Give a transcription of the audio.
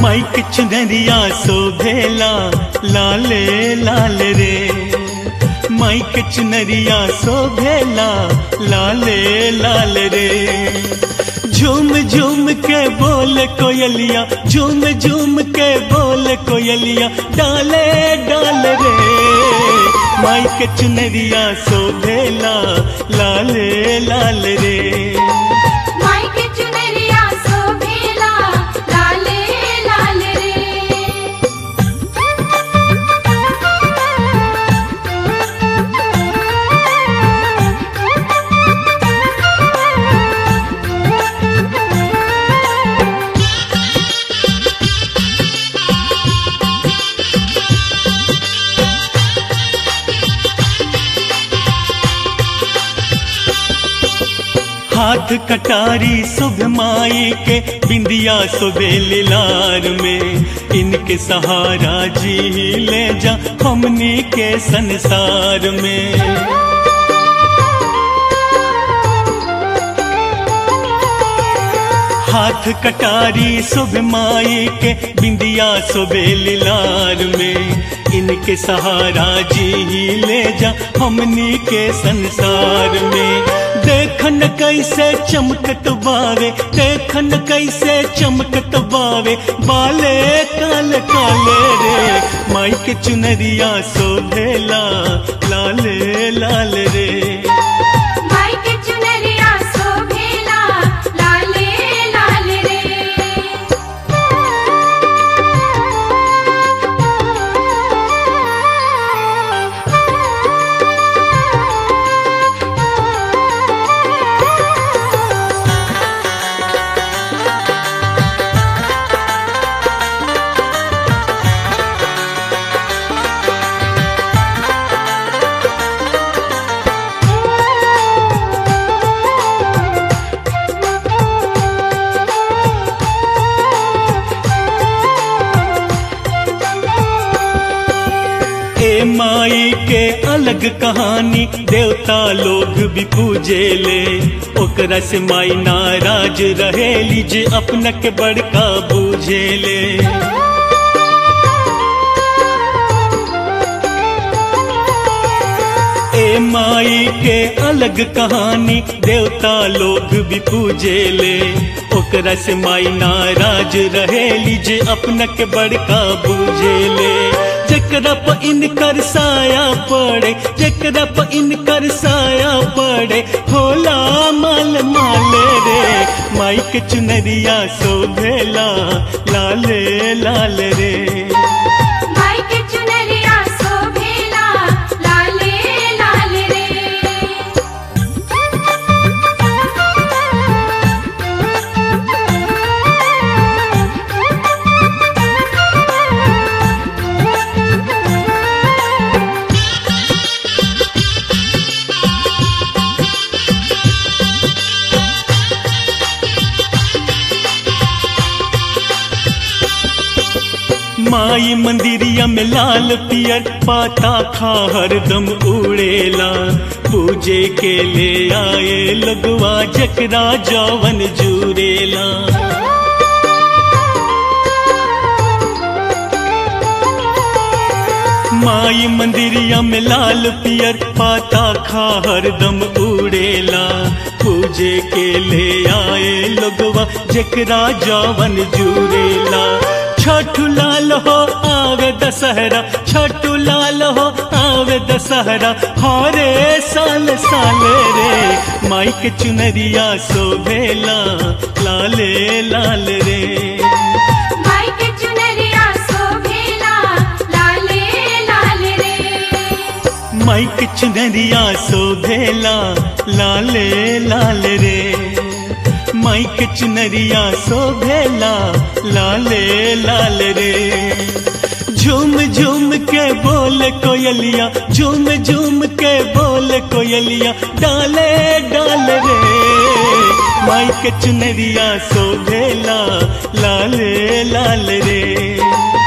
mic चुनरिया शोभेला लाले लाल रे माइक चुनरिया शोभेला लाले लाल रे झूम झूम के बोल कोयलिया झूम झूम के बोल कोयलिया डाले डाल रे माइक चुनरिया शोभेला लाले लाल रे माइक चुनरिया शोभेला लाले लाल रे हाथ कटारी शुभ माई के बिंदिया सुबेल लार में इनके सहारा जी ले जा हमनी के संसार में हाथ कटारी शुभ माई के बिंदिया सुबेल लार में इनके सहारा जी ले जा हमनी के संसार में देखन कैसे चमकत बावे देखन कैसे चमकत बावे बाले काल काले रे माई के चुनरिया शोभेला लाले लाल रे माइक चुनरिया शोभेला लाले लाल रे ए माई के अलग कहानी देवता लोग भी पूजे ले ओकरा से माई नाराज रहेली जे अपना के बड़का बूझे ले ए माई के अलग कहानी देवता लोग भी पूजे ले ओकरा से माई नाराज रहेली जे अपना के बड़का बूझे ले जकरा प इनकर साया पड़े जकरा प इनकर साया पड़े होला माल माल रे माई के चुनरिया शोभेला लाले लाल रे माइक चुनरिया शोभेला लाले लाल रे माई मंदिरिया में लाल पियर पाता खा हरदम उड़ेला पूजे के ले आए लगवा जकरा जवन जुरेला माई मंदिरिया में लाल पियर पाता खा हरदम उड़ेला पूजे के ले आए लोगवा जकरा जवन जुरेला छठु लाल हो आवे दशहरा छठु लाल हो आवे दशहरा हरे साल साल रे माई के चुनरिया शोभेला लाले लाल रे माइक चुनरिया शोभेला लाले लाल रे माई के चुनरिया शोभेला लाले लाल रे माई के चुनरिया शोभेला लाले लाल रे झूम झूम के बोल कोयलिया झूम झूम के बोल कोयलिया डाले डाल रे माई के चुनरिया शोभेला लाले लाल रे